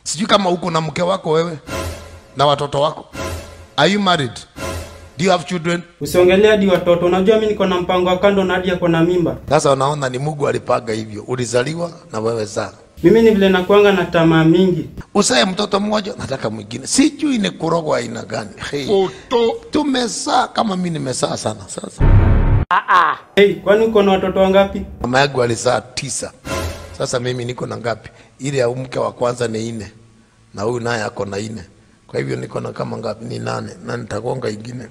Sijui kama uko na mke wako wewe na watoto wako. Are you married? Do you have children? Usiongelee hadi watoto. Unajua mimi niko na mpango wa kando na hadi ako na mimba. Sasa unaona ni Mungu alipaga hivyo. Ulizaliwa na wewe sana. Mimi ni vile nakuanga na tamaa mingi. Usae mtoto mmoja, nataka mwingine. Sijui ni kurogwa aina gani. Hey. Tumesaa kama mimi nimesaa sana sasa. Hey, kwani uko na watoto wangapi? Mama yangu alizaa tisa. Sasa mimi niko na ngapi? Ile ya mke wa kwanza ni nne na huyu naye ako na nne. Kwa hivyo niko na kama ngapi? Ni nane na nitagonga ingine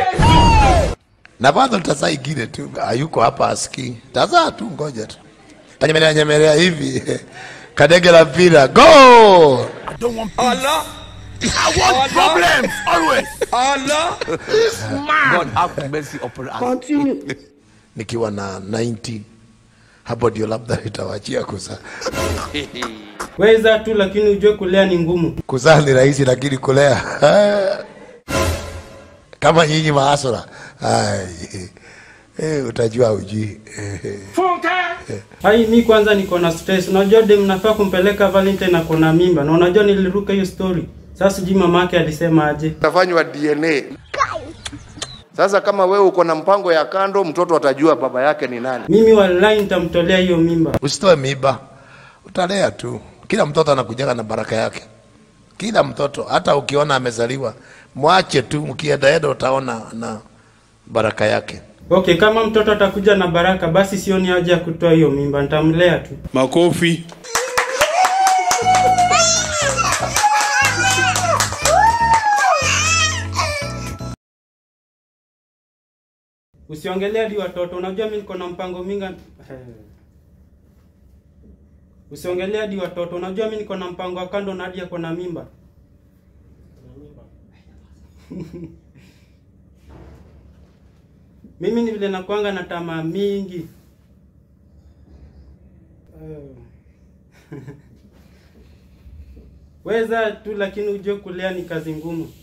na bado nitazaa ingine tu. Hayuko hapa asikii, tazaa tu, ngoja tu. Tanyemelea nyemelea hivi kadege la mpira go Allah. I want problems always. Allah. God have mercy upon us. nikiwa na 90 hapo ndio labda nitawachia kuzaa. Weza tu lakini ujue kulea ni ngumu. Kuzaa ni rahisi, lakini kulea kama nyinyi maasura ai, eh, utajua ujui Hai, mi kwanza niko na stress. Unajua dem nafaa kumpeleka Valentine ako na mimba. Na unajua niliruka hiyo story. Sasa sijui mamake alisema aje. tafanywa DNA. Sasa kama wewe uko na mpango ya kando, mtoto atajua baba yake ni nani. Mimi wallahi nitamtolea hiyo mimba. Usitoe miba, utalea tu. Kila mtoto anakujaga na baraka yake. Kila mtoto, hata ukiona amezaliwa, mwache tu, mkiendaenda utaona na baraka yake. Okay, kama mtoto atakuja na baraka basi sioni haja ya kutoa hiyo mimba. Nitamlea tu. Makofi. Usiongelee hadi watoto. Unajua mimi niko na mpango minga. Usiongelee hadi watoto. Unajua mimi niko na mpango wa kando na hadi ako na mimba. Mimi ni vile nakuanga na tamaa mingi. Weza tu lakini ujue kulea ni kazi ngumu.